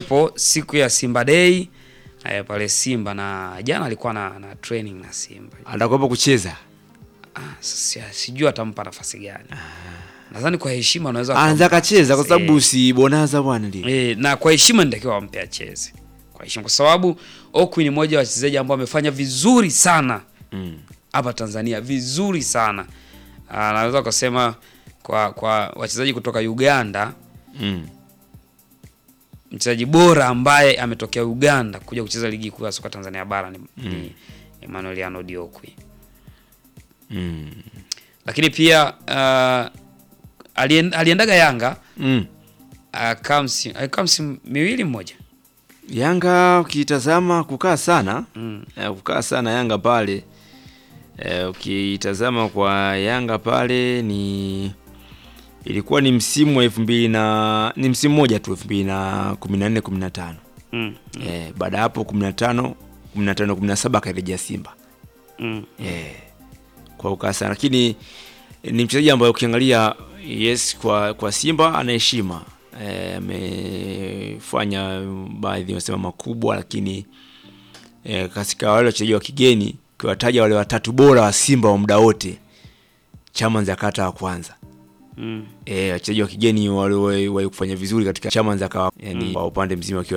alikuwepo siku ya Simba Day eh, pale Simba na jana alikuwa na, na training na Simba. Atakuwepo kucheza. Ah, sasa sijui atampa nafasi gani. Nadhani kwa heshima anaweza Anza akampa akacheza kwa nafasi, sababu si bonaza bwana ndio. eh, na kwa heshima nitakiwa wampe acheze. Kwa heshima kwa sababu Okwi ni mmoja wa wachezaji ambao amefanya vizuri sana Mm. hapa Tanzania vizuri sana. Ah, naweza kusema kwa kwa wachezaji kutoka Uganda Mm. mchezaji bora ambaye ametokea Uganda kuja kucheza ligi kuu ya soka Tanzania bara ni, ni Emmanuel Arnold Okwi. Mm. Lakini pia uh, alien, aliendaga Yanga Mm. akaa msimu alikaa msimu miwili mmoja. Yanga ukitazama kukaa sana Mm. eh, kukaa sana Yanga pale eh, ukitazama kwa Yanga pale ni ilikuwa ni msimu wa elfu mbili na ni msimu mmoja tu elfu mbili na kumi na nne kumi na tano Mm. eh, baada ya hapo kumi na tano kumi na tano kumi na saba akarejea Simba Mm. eh, kwa kukaa sana, lakini eh, ni mchezaji ambaye ukiangalia yes, kwa kwa Simba ana heshima eh, amefanya baadhi wanasema makubwa, lakini eh, katika wale wachezaji wa kigeni ukiwataja wale watatu bora wa Simba wa muda wote, Chama akata wa kwanza Mm. eh, wachezaji wa kigeni waliwahi kufanya vizuri katika Chama akawa yani, kwa upande mzima wakiwa